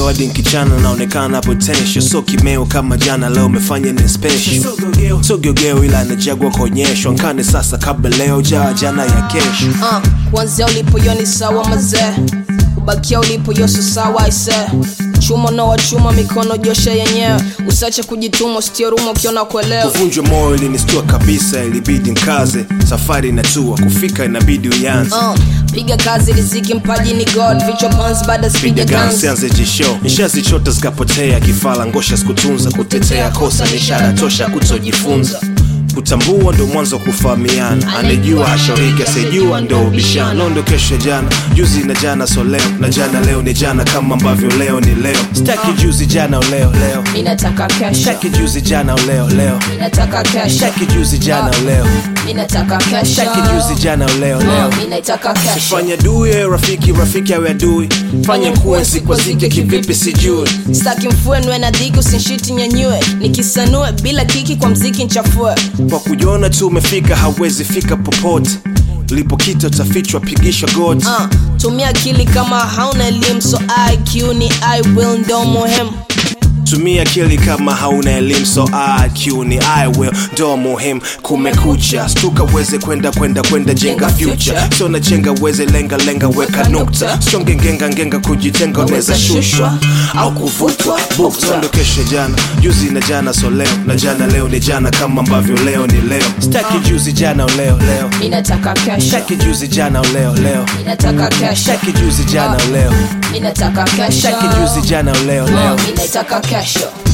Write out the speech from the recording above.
leo hadi nkichana naonekana potential so kimeo kama jana leo umefanya ni special so geugeu ila najagwa kuonyeshwa nkane sasa kabla leo jaa jana ya kesho uh, kuanzia ulipo yo ni sawa mazee ubakia ulipo yoso sawa ise chuma unawa chuma mikono josha yenyewe usache kujituma usitioruma ukiona kuelewa kuvunjwa moyo ilinistua kabisa ilibidi nkaze safari inatua kufika inabidi uyanze uh, piga kazi riziki mpaji ni god vichwa pans baada piga spiga guns guns sianze jisho nishazichota zikapotea kifala ngosha sikutunza kutetea kosa ni ishara tosha kutojifunza kutambua ndo mwanzo wa kufahamiana anejua hashauriki asijua ndo ubishano ndo kesho ya jana juzi na jana so leo na jana leo ni jana kama ambavyo leo ni leo staki juzi jana uleo leo inataka kesho staki juzi jana uleo leo inataka kesho staki juzi jana uleo inataka kesho staki juzi jana uleo leo Uh, inataka kesho fanya dui ewe rafiki rafiki awe adui fanya kuwe sikwazike kivipi sijui staki mfue nwe na dhiki usinshiti nyanyue nikisanue bila kiki kwa mziki nchafue kwa kujiona tu umefika hawezi fika popote ulipokita utafichwa pigisha goti uh, tumia akili kama hauna elimu so iq ni i will ndo muhimu tumia akili kama hauna elimu so IQ ni I will ndo muhimu kumekucha stuka uweze kwenda kwenda kwenda jenga future sio na chenga uweze lenga lenga weka nukta songe ngenga ngenga kujitenga unaweza shushwa au kuvutwa bukta ndo kesho jana juzi na jana so leo na jana leo ni jana kama ambavyo leo ni leo staki juzi jana uleo leo inataka kesho staki juzi jana uleo leo inataka kesho staki juzi jana uleo inataka kesho staki juzi jana uleo leo Uh, inataka kesho